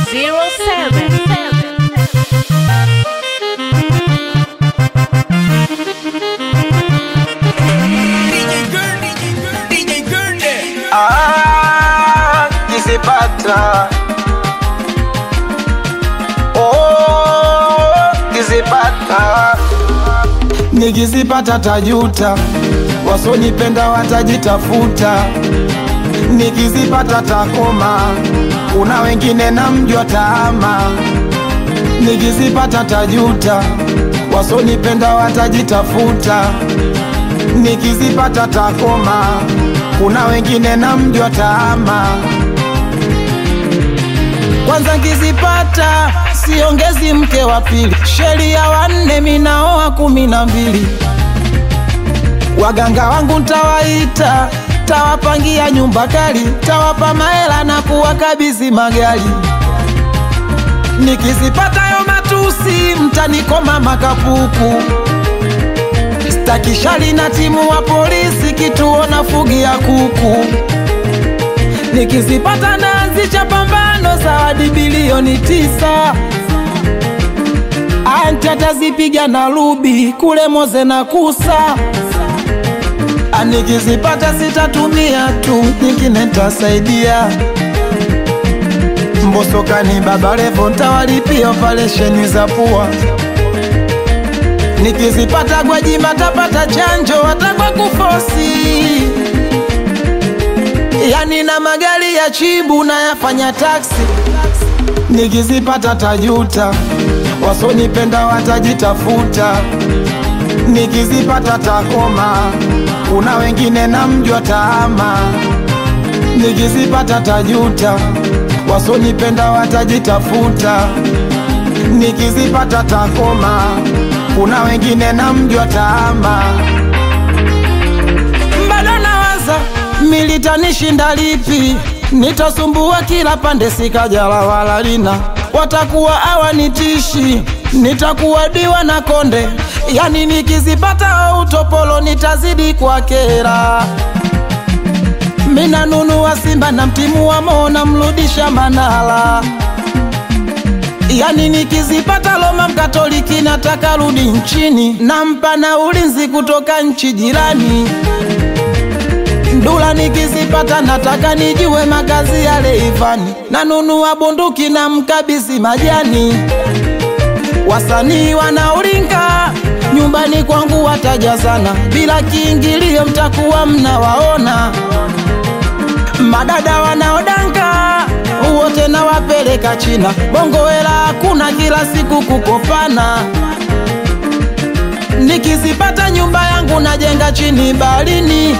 Ah, kizipata oh, kizipata nikizipata tajuta, wasonipenda watajitafuta, nikizipata takoma, kuna wengine namjua taama, nikizipata tajuta, wasonipenda watajitafuta, nikizipata takoma, kuna wengine namjua taama. Kwanza nkizipata siongezi mke wa pili, sheria wanne minaoa kumi na mbili. Waganga wangu ntawaita, tawapangia nyumba kali, tawapa mahela na kuwakabidhi magari. Nikizipata yo matusi, mtanikoma makapuku. Staki shali na timu wa polisi, kituo na fugi ya kuku. Nikizipata naanzisha pambano, zawadi bilioni tisa. Anti atazipiga na rubi kule Moze na Kusa. Ah, Nikizipata sitatumia tu, nyingine ntasaidia. Mbosokani Baba Levo ntawalipia operesheni za pua. Nikizipata Gwajima tapata chanjo watakwa kufosi yani na magari ya chibu na yafanya taksi. Nikizipata tajuta, wasonipenda watajitafuta. Nikizipata takoma, kuna wengine namjua taama. Nikizipata tajuta, wasonipenda watajitafuta. Nikizipata takoma, kuna wengine namjua taama bado nawaza militanishinda lipi, nitasumbua kila pande, sikajala wala lina, watakuwa hawanitishi, nitakuwa diwa na konde, yani nikizipata au utopolo nitazidi kwa kera. Mina nunua Simba na mtimu wa Mo mrudisha Manala, yani nikizipata Roma Mkatoliki nataka rudi nchini, nampa na ulinzi kutoka nchi jirani. Ndula nikizipata nataka nijue makazi ya Leivani, nanunua bunduki na mkabisi majani. Wasanii wanaulinga nyumbani kwangu watajazana, bila kiingilio mtakuwa mnawaona. Madada wanaodanga wote nawapeleka China, bongo hela hakuna, kila siku kukopana. Nikizipata nyumba yangu najenga chini baharini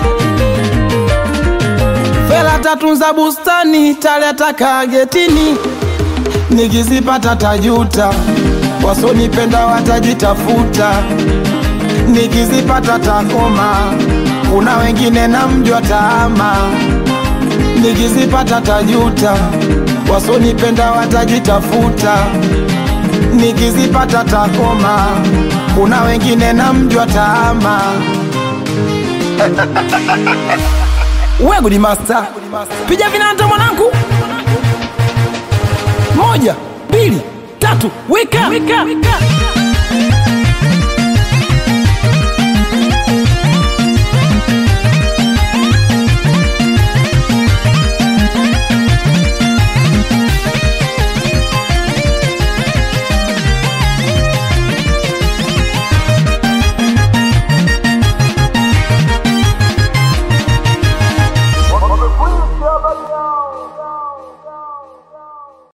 Fela tatunza bustani, taleta kagetini. Nikizipata tajuta, wasonipenda watajitafuta. Nikizipata takoma, kuna wengine namjua taama. Nikizipata tajuta, wasonipenda watajitafuta. Nikizipata takoma, kuna wengine namjua taama. We Good Master, piga vinanda mwanangu, moja mbili tatu, wika, wika.